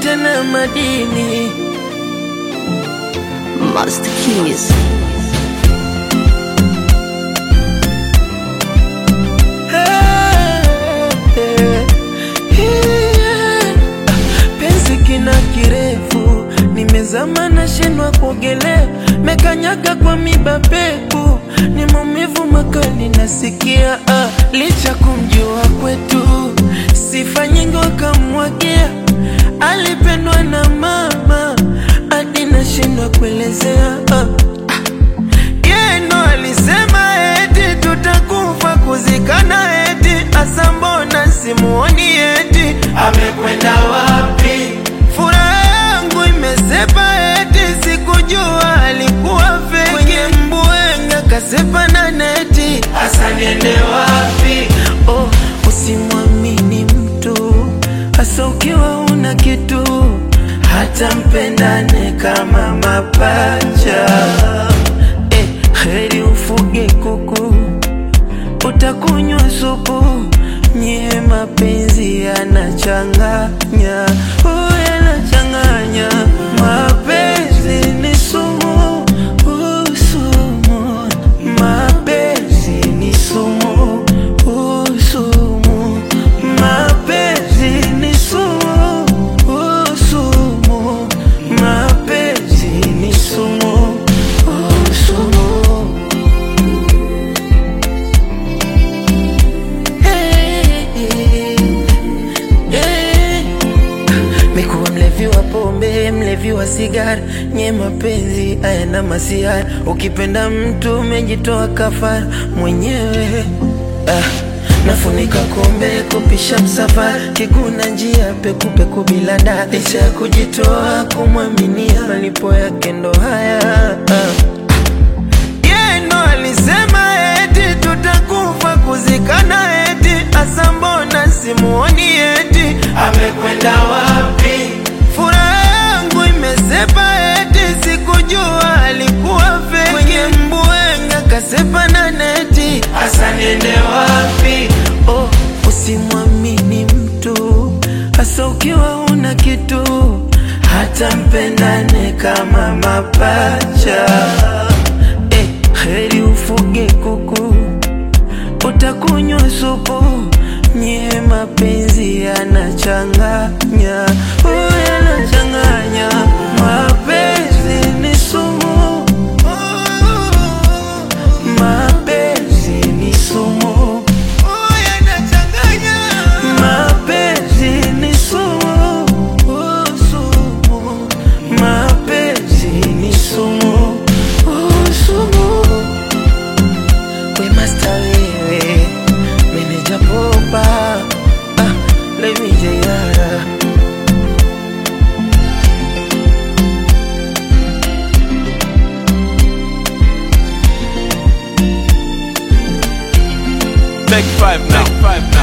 tena madini Master Keys. penzi kina kirefu, nimezama nashindwa kuogelea, mekanyaga kwa miba pepu, ni maumivu makali nasikia. Ah, licha kumjua kwetu, sifa nyingi wakamwagia, alipendwa na mama hadi nashindwa kuelezea. Ah, yeye ndo alisema eti tutakufa kuzikana, eti asa mbona simuoni, eti amekwenda wapi? Furaha yangu imesepa, eti sikujua alikuwa feki. Kwenye mbwenga kasepa na neti, asa niende wapi? Oh, usimwamini mtu hasa ukiwa una kitu, hata mpendane kama mapacha eh, heri ufuge kuku utakunywa supu. Nyie mapenzi yanachanganya, oh, yanachanganya. Mapenzi ni sumu, uh, sumu. Mapenzi ni sumu, uh, sumu. Mapenzi ni sumu, uh, sumu. Mapenzi ni sumu, uh, sumu. Mekuwa mlevi wa pombe, mlevi wa sigara, nye mapenzi hayana masiara. Ukipenda mtu umejitoa kafara mwenyewe. Ah, nafunika kombe kupisha msafara, kiguna njia pekupeku bila da, licha ya kujitoa kumwaminia, malipo yake ndo haya ah. Yeye ndo alisema eti tutakufa kuzikana, eti asa mbona simuoni, eti amekwenda wapi? Furaha yangu imesepa, eti sikujua alikuwa feki. Kwenye mbwenga kasepa na neti, asa niende wapi? Oh, usimwamini mtu hasa ukiwa una kitu, hata mpendane kama mapacha eh, heri ufuge kuku utakunywa supu. Nyie mapenzi yanachanganya, oh, yanachanganya. Mapenzi ni sumu, mapenzi ni sumu, mapenzi ni sumu, oh, sumu. Mapenzi ni sumu, oh, sumu. We must wewe meneja popa ah, let me jayara Take five now. Take five